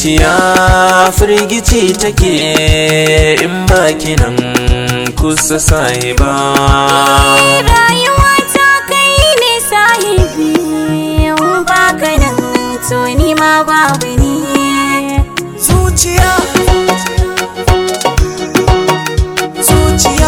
zuciya firgici take in baki nan kusa sahiba rayuwa ta kai ne sahibi in baka nan to ni ma babu ni zuciya zuciya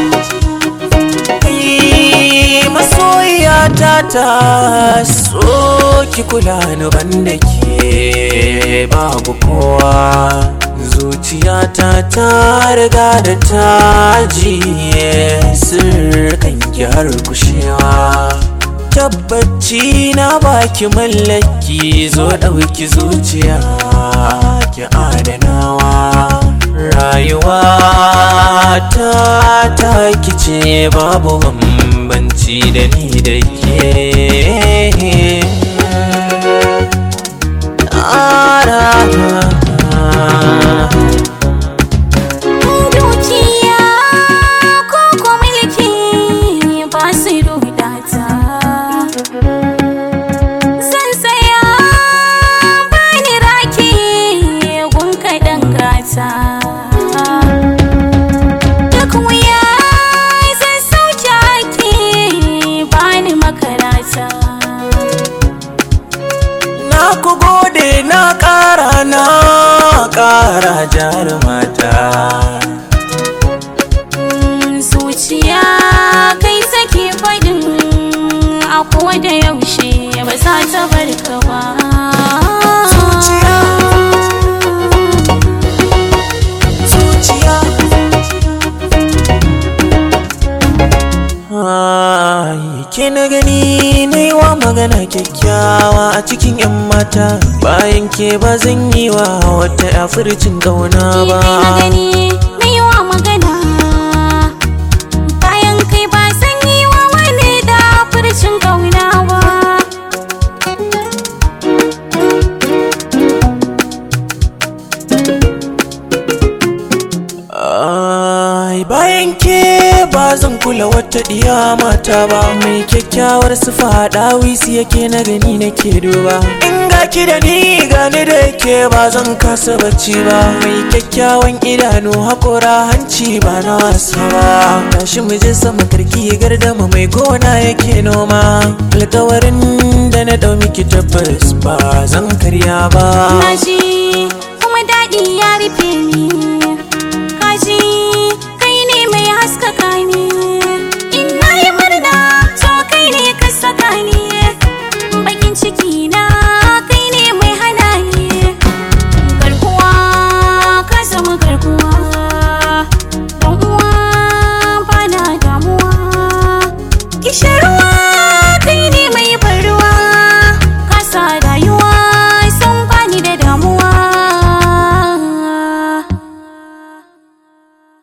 kai masoyiya ta ta so ki kula ni banda ke babu kowa zuciyata ta riga da ta jiye sirkan har kushewa tabbaci na baki mallaki zo ɗauki zuciya ki adanawa rayuwa ta ta kice babu bambanci da ni da ke dukiya ko ko mulki ba su rudata zan saya bani raki gun kaɗan gata duk wuya zan sauke ake bani makarata na ku gode na ƙara na ƙara jarumata zuciya kai take faɗin a da yaushe ba za ta bar ka ba Zuciya. zuciya Ai, ke na gani na yi wa magana kyakkyawa a cikin 'yan mata bayan ke ba zan yi wa wata ya furcin ƙauna ba Kai na gani na yi wa magana bayan kai ba san yi wa wani da furcin kauna ba Ai, bayan ke ba zan kula wata ɗiya mata ba mai kyakkyawar sufa ɗawisi yake na gani nake duba in ga ki da ni gani da ke ba zan kasa bacci ba mai kyakkyawan idanu haƙora hanci ba na wasa ba tashi mu je sama karki gardama mai gona yake noma alkawarin da na ɗau miki tabbas ba zan karya ba na ji kuma daɗi ya rufe ni ka ji